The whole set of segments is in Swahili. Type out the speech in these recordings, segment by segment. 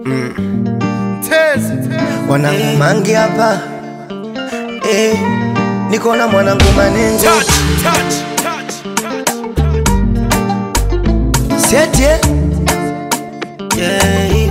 Mwanangu mangi hapa eh, niko na mwanangu manengo seti eh? yeah.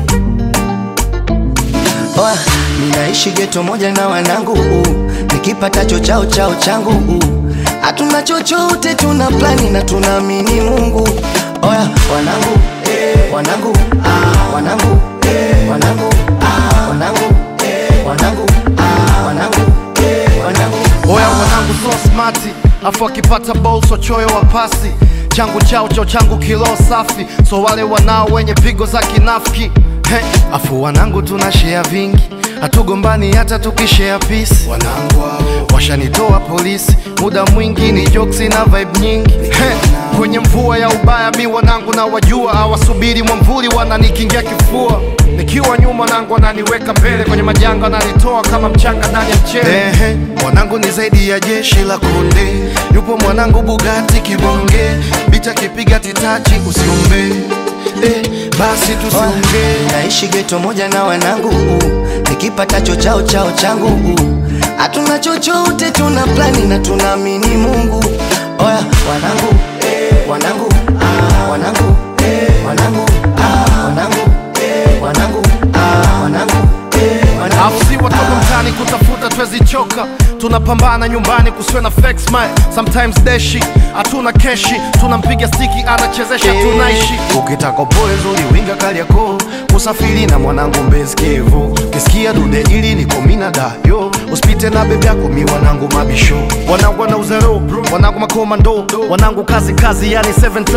Oa, ninaishi geto moja na wanangu uh, nikipatacho chao chao changu uh, hatuna chochote, tuna plani na tunaamini Mungu. Oya wanangu eh, wanangu ah, wanangu eh, wanangu ah, wanangu eh, wanangu ah, wanangu eh, wanangu Oya wanangu so smati, afu akipata ball so choyo wa pasi changu chao chao changu kilo safi, so wale wanao wenye pigo za kinafiki He, afu wanangu tuna share vingi, hatugombani hata tukishare peace. Wanangu hao washanitoa polisi, muda mwingi ni jokes na vibe nyingi He, kwenye mvua ya ubaya mi wanangu na wajua, hawasubiri mwamvuli wananikingia kifua nikiwa nyuma nangu wananiweka mbele kwenye majanga wananitoa kama mchanga ndani ya mchele. Ehe, mwanangu ni zaidi ya jeshi la konde, yupo mwanangu Bugatti kibonge, bicha kipiga titachi usiombe eh, basi tusiongee naishi geto moja na wanangu uh, nikipatacho chao chao changu uh, hatuna chochote, tuna plani na tunaamini Mungu. Oya wanangu eh, wanangu ah, wanangu eh, wanangu ah, wanangu eh, wanangu ah, wanangu eh, wanangu Afu si watoto mtaani kutafuta twezi choka, tunapambana nyumbani kusiwe na fake smile. Sometimes deshi hatuna keshi, tunampiga stiki anachezesha, tunaishi ukitaka upoe zuri winga Kariakoo, usafiri na mwanangu Mbezi Kivu, kisikia dude ili niko mina dayo, usipite na bebe yako mi wanangu mabisho, wanangu wana uzero, wanangu makomando, wanangu kazi kazi, yani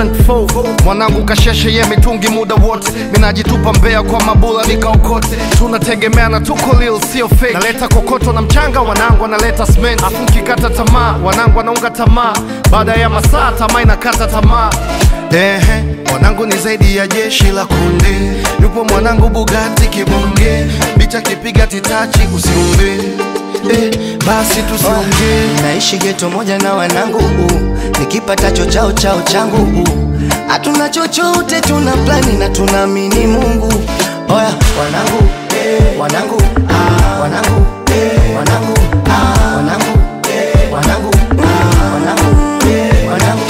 724 mwanangu kasheshe ye mitungi muda wote, minajitupa mbea kwa mabula nikaokote, tunategemeana tuko lil sio fake, naleta kokoto na mchanga, wanangu analeta cement, afu nkikata tamaa, wanangu wanaunga tamaa, baada ya masaa tamaa inakata tamaa. Ehe, mwanangu ni zaidi ya jeshi la kunde, yupo mwanangu Bugatti kibonge, bicha kipiga titachi usiumbe. Eh, basi tusiongee naishi geto moja na wanangu uh, nikipatacho chao chao changu uh, hatuna chochote, tuna plani na tunaamini Mungu. Oya wanangu eh, wanangu ah, wanangu eh, wanangu ah, wanangu eh, wanangu ah, wanangu eh, wanangu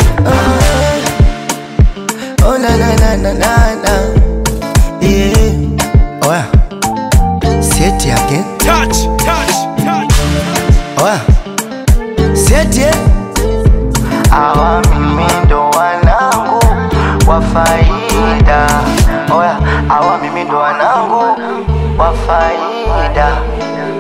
ah. Oh na na na na na na yeah. Oya seti again Oya seti eh? Hawa mimi ndo wanangu wa faida. Oya, hawa mimi ndo wanangu wa faida.